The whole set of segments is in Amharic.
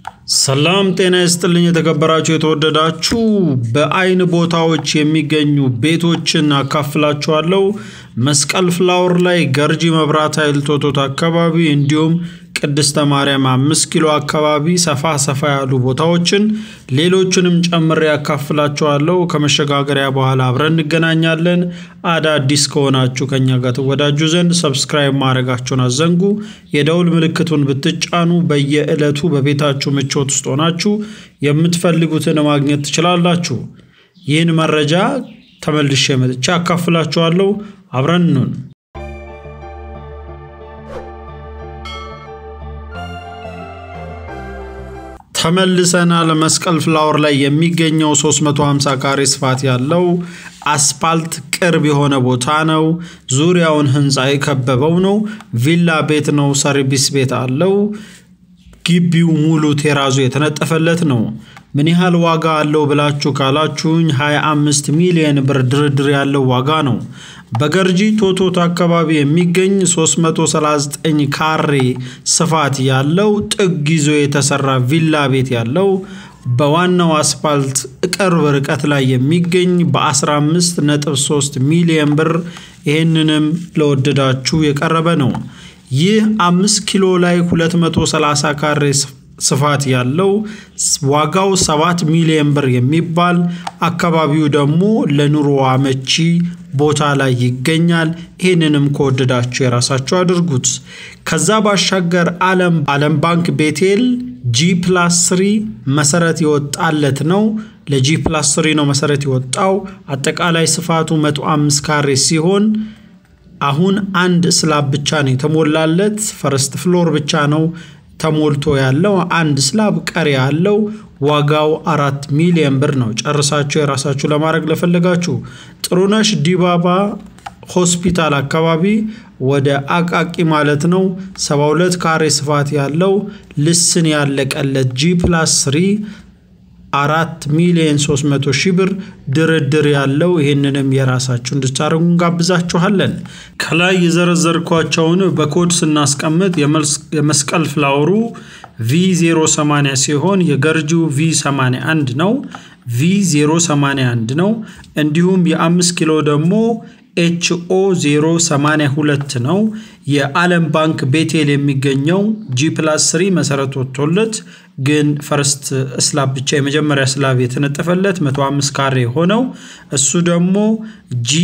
ሰላም ጤና ይስጥልኝ የተከበራችሁ የተወደዳችሁ በአይን ቦታዎች የሚገኙ ቤቶችን አካፍላችኋለሁ። መስቀል ፍላወር ላይ ገርጂ መብራት ኃይል ቶቶት አካባቢ እንዲሁም ቅድስተ ማርያም አምስት ኪሎ አካባቢ ሰፋ ሰፋ ያሉ ቦታዎችን ሌሎችንም ጨምሬ ያካፍላችኋለሁ። ከመሸጋገሪያ በኋላ አብረን እንገናኛለን። አዳዲስ ከሆናችሁ ከኛ ጋር ትወዳጁ ዘንድ ሰብስክራይብ ማድረጋችሁን አዘንጉ። የደውል ምልክቱን ብትጫኑ በየዕለቱ በቤታችሁ ምቾት ውስጥ ሆናችሁ የምትፈልጉትን ማግኘት ትችላላችሁ። ይህን መረጃ ተመልሼ መጥቼ አካፍላችኋለሁ። አብረን እንሁን። ተመልሰናል። መስቀል ፍላወር ላይ የሚገኘው 350 ካሬ ስፋት ያለው አስፓልት ቅርብ የሆነ ቦታ ነው። ዙሪያውን ህንፃ የከበበው ነው። ቪላ ቤት ነው። ሰርቪስ ቤት አለው። ግቢው ሙሉ ቴራዙ የተነጠፈለት ነው። ምን ያህል ዋጋ አለው ብላችሁ ካላችሁኝ 25 ሚሊዮን ብር ድርድር ያለው ዋጋ ነው። በገርጂ ቶቶት አካባቢ የሚገኝ 339 ካሬ ስፋት ያለው ጥግ ይዞ የተሰራ ቪላ ቤት ያለው በዋናው አስፓልት ቅርብ ርቀት ላይ የሚገኝ በ15.3 ሚሊዮን ብር ይህንንም ለወደዳችሁ የቀረበ ነው። ይህ አምስት ኪሎ ላይ 230 ካሬ ስፋት ያለው ዋጋው 7 ሚሊዮን ብር የሚባል አካባቢው ደግሞ ለኑሮ አመቺ ቦታ ላይ ይገኛል። ይህንንም ከወደዳችሁ የራሳችሁ አድርጉት። ከዛ ባሻገር አለም አለም ባንክ ቤቴል ጂ ፕላስ ስሪ መሰረት የወጣለት ነው። ለጂ ፕላስ ስሪ ነው መሰረት የወጣው። አጠቃላይ ስፋቱ 105 ካሬ ሲሆን አሁን አንድ ስላብ ብቻ ነው የተሞላለት። ፈርስት ፍሎር ብቻ ነው ተሞልቶ ያለው አንድ ስላብ ቀሪ ያለው ዋጋው አራት ሚሊዮን ብር ነው። ጨርሳችሁ የራሳችሁ ለማድረግ ለፈለጋችሁ ጥሩነሽ ዲባባ ሆስፒታል አካባቢ ወደ አቃቂ ማለት ነው 72 ካሬ ስፋት ያለው ልስን ያለቀለት ጂ ፕላስ ስሪ አራት ሚሊዮን 300 ሺህ ብር ድርድር ያለው ይህንንም የራሳችሁ እንድታደርጉ እንጋብዛችኋለን። ከላይ የዘረዘርኳቸውን በኮድ ስናስቀምጥ የመስቀል ፍላወሩ ቪ080 ሲሆን የገርጂው ቪ81 ነው። ቪ081 ነው። እንዲሁም የአምስት ኪሎ ደግሞ ኤችኦ 082 ነው። የዓለም ባንክ ቤቴል የሚገኘው ጂ ፕላስ 3 መሰረት ወጥቶለት ግን ፈርስት ስላብ ብቻ የመጀመሪያ ስላብ የተነጠፈለት 105 ካሬ ሆነው እሱ ደግሞ ጂ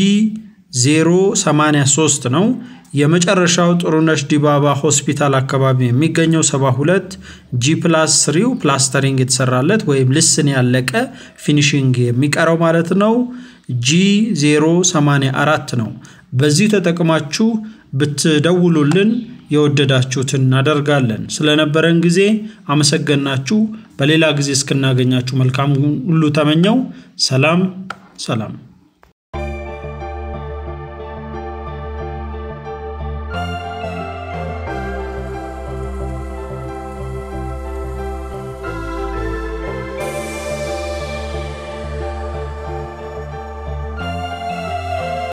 083 ነው። የመጨረሻው ጥሩነሽ ዲባባ ሆስፒታል አካባቢ የሚገኘው 72 ጂ ፕላስ ስሪው ፕላስተሪንግ የተሰራለት ወይም ልስን ያለቀ ፊኒሽንግ የሚቀረው ማለት ነው። ጂ 084 ነው። በዚህ ተጠቅማችሁ ብትደውሉልን የወደዳችሁትን እናደርጋለን። ስለነበረን ጊዜ አመሰገናችሁ። በሌላ ጊዜ እስክናገኛችሁ መልካም ሁሉ ተመኘው። ሰላም ሰላም።